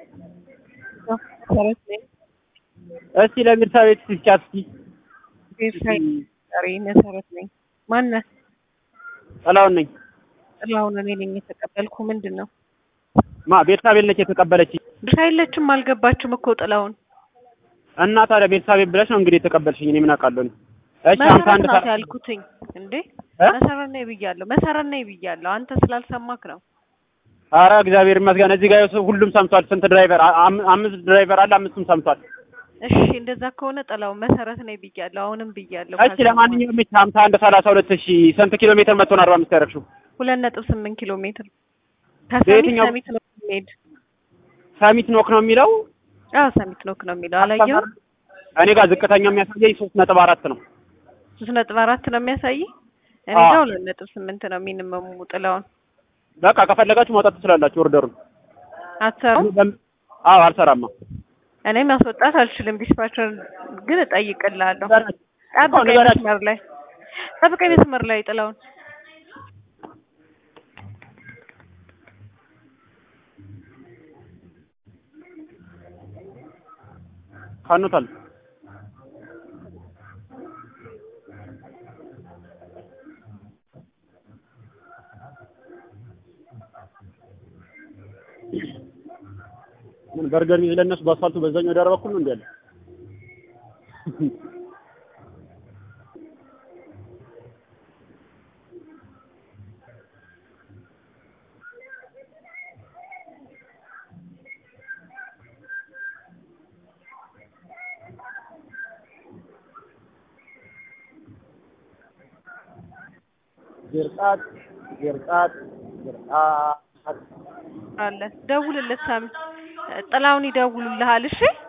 መሰረት ነኝ። እስቲ ለቤተሰቤት ስጫት እስቲ ቤተሰብ ጠሪ መሰረት ነኝ። ማነህ? ጥላውን ነኝ። ጥላሁን እኔ ነኝ የተቀበልኩ። ምንድን ነው ማ ቤተሰቤል ነች የተቀበለች ድርሻ የለችም። አልገባችም እኮ ጥላሁን። እና ታዲያ ቤተሰቤ ብለሽ ነው እንግዲህ የተቀበልሽኝ። እኔ ምን አውቃለሁ? እኔ እሺ ሀምሳ መሰረት አንድ ናት ሰ- ያልኩትኝ እንዴ እ? መሰረት ነኝ ብያለሁ። መሰረት ነኝ ብያለሁ። አንተ ስላልሰማክ ነው። ኧረ እግዚአብሔር ይመስገን እዚህ ጋር ሰው ሁሉም ሰምቷል። ስንት ድራይቨር አ- አም- አምስት ድራይቨር አለ። አምስቱም ሰምቷል። እሺ እንደዛ ከሆነ ጥላሁን መሰረት ነኝ ብያለሁ። አሁንም ብያለሁ። እሺ ለማንኛውም እሺ ሀምሳ አንድ ሰላሳ ሁለት እሺ ስንት ኪሎ ሜትር መቶ ነው አርባ አምስት ያደረግሽው? ሁለት ነጥብ ስምንት ኪሎ ሜትር ከሰሚት በየትኛው- ሰሚት ነው የሚሄድ። ሰሚት ኖክ ነው የሚለው አዎ ሰሚት ኖክ ነው የሚለው። አላየኸውም? እኔ ጋር ዝቅተኛው የሚያሳየኝ ሶስት ነጥብ አራት ነው። ሶስት ነጥብ አራት ነው የሚያሳይ። እኔ አዎ። ጋር ሁለት ነጥብ ስምንት ነው ሚኒመሙ። ጥላሁን በቃ ከፈለጋችሁ ማውጣት ትችላላችሁ ኦርደሩን። አትሰሩም? አዎ አልሰራማ። እኔ ማስወጣት አልችልም። ዲስፓቸር ግን እጠይቅልሃለሁ። ንገራችሁ። ጠብቀኝ ንገራችሁ። መስመር ላይ ጠብቀኝ መስመር ላይ ጥላሁን። ካኑታል ምን በርገር ሚዝ ለእነሱ በአስፋልቱ በዛኛው ዳር በኩል ነው እንዴ ያለ? ግርጣት ግርጣት ግርጣት አለ ደውልለት። ሳሚ ጥላሁን ይደውሉልሃል። እሺ